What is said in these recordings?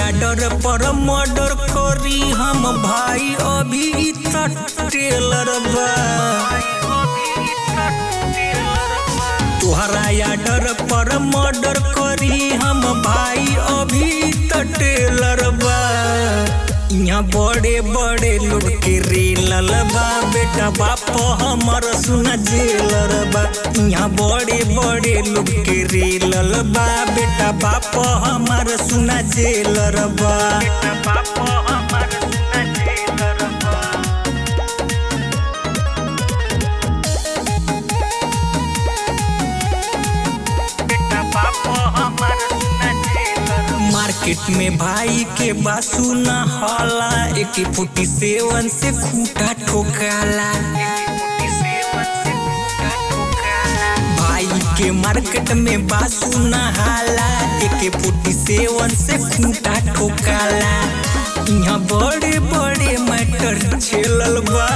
Order पर murder करी हम भाई अभी तक टेलर बा तोहरा आडर पर मर्डर करी हम भाई अभी तक टेलर बा यहाँ बड़े बड़े लोग के रेलल बा बेटा बाप हमर सुना जेलर बा यहाँ बड़े बड़े लोग के रेलल बा बेटा बाप हमर सुना जेलर बा बेटा बाप हमर सुना जेलर बा बेटा बाप हमर सुना जेलर बा। मार्केट में भाई के बासु न होला एक फुटी सेवन से खूटा ठोकाला भाई के मार्केट में बासु न हाला एक फुटी सेवन से खूटा ठोकाला यहाँ बड़े बड़े मैटर छेलल बा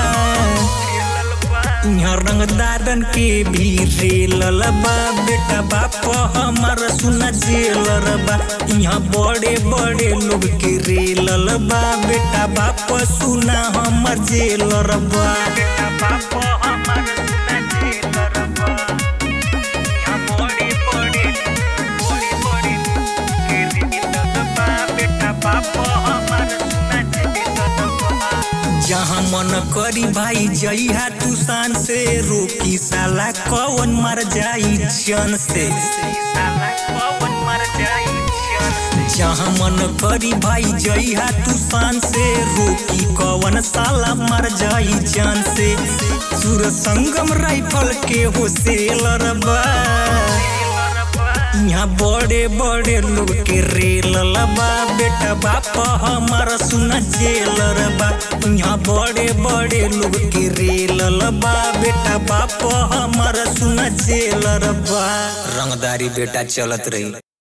यहाँ रंगदारन के भी रेलल बा बेटा बाप हमार सुना जेलर बा यहाँ बड़े बड़े लोग के रेलल बा बेटा बाप सुना हमर जेलर बा बेटा बाप हमार सुना जेलर बा यहाँ बड़े बड़े बड़े बड़े के रेलल बा बेटा बाप हमार सुना जेलर बा जहाँ मन करी भाई जइहा तू शान से रोकी साला कौन मर जाई जन से जहाँ मन करी भाई जइहा तू शान से रोकी कौन साला मर जाई जान से सुर संगम राइफल के हो सेलर बा यहाँ बड़े बड़े लोग के रेलल बा बेटा बाप हमारा सुना जेलर बा यहाँ बड़े बड़े लोग के रेलल बा बेटा बाप हमारा सुना जेलर बा रंगदारी बेटा चलत रही